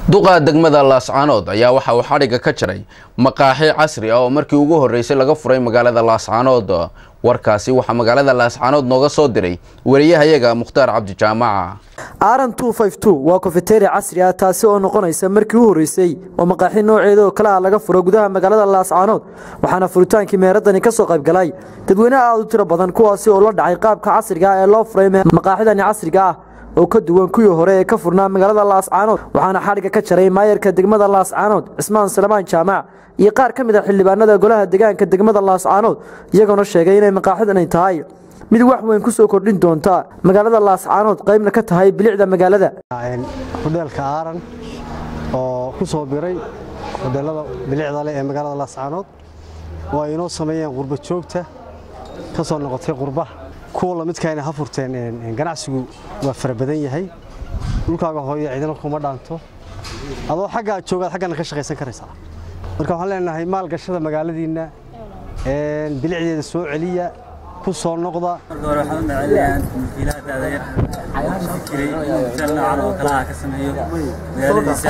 duqa degmada laascaanood ayaa waxa uu xadhigga ka jaray maqaaxi casri ah oo markii ugu horreysay laga furay magaalada laascaanood warkaasi waxaa magaalada laascaanood nooga soo diray wariyahayaga mukhtaar cabdijaamaca aran waa kofeteria casri ah taasi oo noqonaysa markii u horreysay oo maqaaxi nooceeda oo kale ah laga furo gudaha magaalada laascaanood waxaana furitaankii meheradani ka soo qaybgalay dadweyne aad u tiro badan kuwaasi oo la dhacay qaabka casriga ah ee loo furay maqaaxidani casriga ah oo ka duwan kuwii hore ee ka furnaa magaalada laascaanood waxaana xadhigga ka jaray maayarka degmada laascaanood cismaan salamaan jaamac iyo qaar ka mid a xildhibaanada golaha degaanka degmada laascaanood iyagoona sheegay inay maqaaxidani tahay mid wax weyn ku soo kordhin doonta magaalada laascaanood qaybna ka tahay bilicda magaalada hudheelka aaran oo ku soo biray hudheelada bilicda leh ee magaalada laascaanood oo ay inoo sameeyeen qurba joogta ka soo noqotay qurbaha kuwa lamidkaayna ha furteen ganacsigu waa fara badan yahay dhulkaaga hooyo ciidana kuma dhaanto adoo xaggaa joogaad xaggana ka shaqaysan karaysaa marka waxaan leenahay maalgashada magaaladiinna bilicdeeda soo celiya ku soo noqda marka hore waxaan u macelinayaa mulkiilaha daadayar oo ku fikiray inuu hoteel noocan oo kalaha ka sameeyo magaaladiisa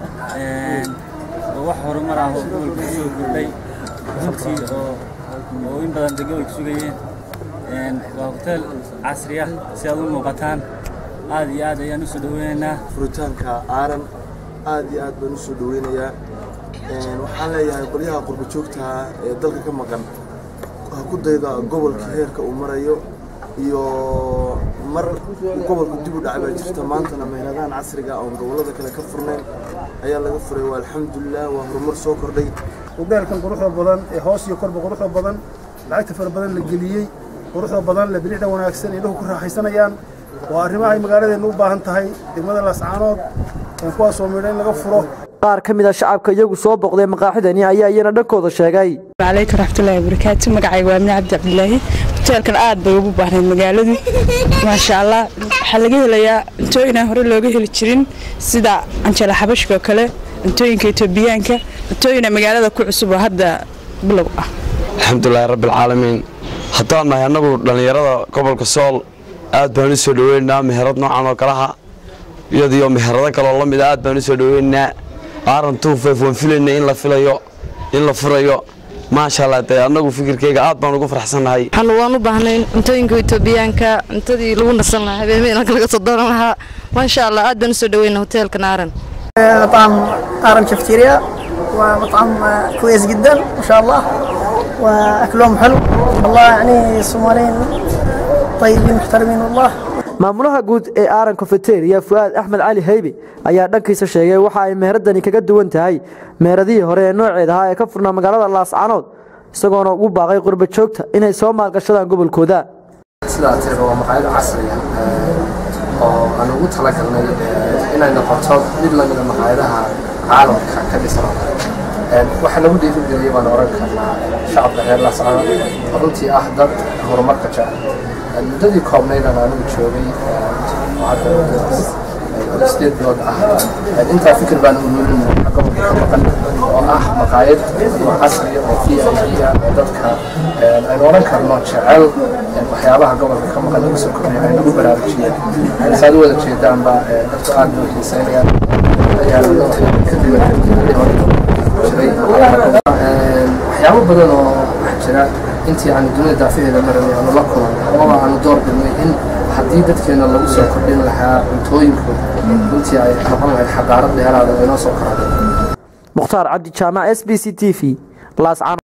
oo wax horumar ah oo gobolka ku soo kordhay runtii oo oo in badan de gobolka sugayeen waa hoteel casri ah si aad u muuqataan aad iyo aad ayaan u soo dhaweynaynaa furitaanka aaran aad iyo aad baan u soo dhaweynayaa waxaan leeyahay qolyaha qurba joogtaha ee dalka ka maqan ha ku dayda gobolka heerka uu marayo iyo mar gobolka dib u dhacay baa jirta maantana meeladahan casriga oon gobollada kale ka furnayn ayaa laga furay waa alxamdulilah waa horumar soo kordhay hudheelkan quruxda badan ee hoos iyo korba quruxda badan lacagta fara badan la geliyey quruxda badan le bilicda wanaagsan indhahu ku raaxaysanayaan waa arrimahay magaaladeennu u baahan tahay degmada laascaanood kuwaasoo midha in laga furo qaar ka mid a shacabka iyagu soo boqday maqaaxidani ayaa iyana dhankooda sheegay calaykum raxmatullahi wabarakaatu magacayga waa amni cabdi cabdilaahi hoteelkan aad bay ugu baahnayd magaaladu maasha allah waxaa laga helayaa cuntooyinaan hore looga heli jirin sida canjala xabashka oo kale cuntooyinka etoobiyaanka cuntooyina magaalada ku cusub oo hadda bilow ah alxamdulilahi rabbialcaalamiin haddaan nahay annagu dhallinyarada gobolka sool aad baan u soo dhaweynaynaa meherad noocan oo kalaha iyadiyo meherado kaloo la mida aad baan u soo dhaweynaynaa aaran tuufeef waan filaynay in la filayo in la furayo maasha allah dee annagu fikirkayga aad baan ugu farxsannahay waxaanu waan u baahnayn cuntooyinka etoobiyaanka cuntadii lagu nasan lahaa habeenmeenka laga soo dooran lahaa maasha allah aad baan u soo dhaweyna hoteelkan aaran مطعم آرن كافتيريا ومطعم كويس جدا ما شاء الله واكلهم حلو والله يعني الصوماليين طيبين محترمين والله maamulaha guud ee aaran kofeteria fu'aad axmed cali haybe ayaa dhankiisa sheegay waxa ay meheradani kaga duwan tahay meheradihii hore ee nooceeda ahaa ee ka furnaa magaalada laascaanood isagoona ugu baaqay qurba joogta inay soo maalgashadaan gobolkooda sidaa tiri waa maqaayad casriya oo aan ugu talagalnay inay noqoto mid lamida maqaayadaha caalamka ka dhisan oo kale waxaa nagu dhiirigeliyay baan oran karnaa shacabka reer laascaanood oo runtii ah dad horumarka jecel muddadii koobnaydaan anigu joogay sideed bilood ah intaa fikir baan ururinay gobolka ka maqan oo ah maqaayad casriya oo v i p ah dadka aynu oran karno jecel waxyaabaha gobolka ka maqan lagu soo kordhiyo ay nagu baraarujiyeen saad u wada jeedaanba dadku aad bay xiiseynayaan jiray waxyaabo badan oo waxaa jira intii aanu dunida daafaheeda maranay aanu la kulan amaba aanu door bidnay in haddii dadkeena lagu soo kordhin lahaa cuntooyinkooda runtii ay noqon lahayd xaqaarad dheeraada oo inoo soo koraada mukhtaar cabdi jaamac s b c t v laascaanood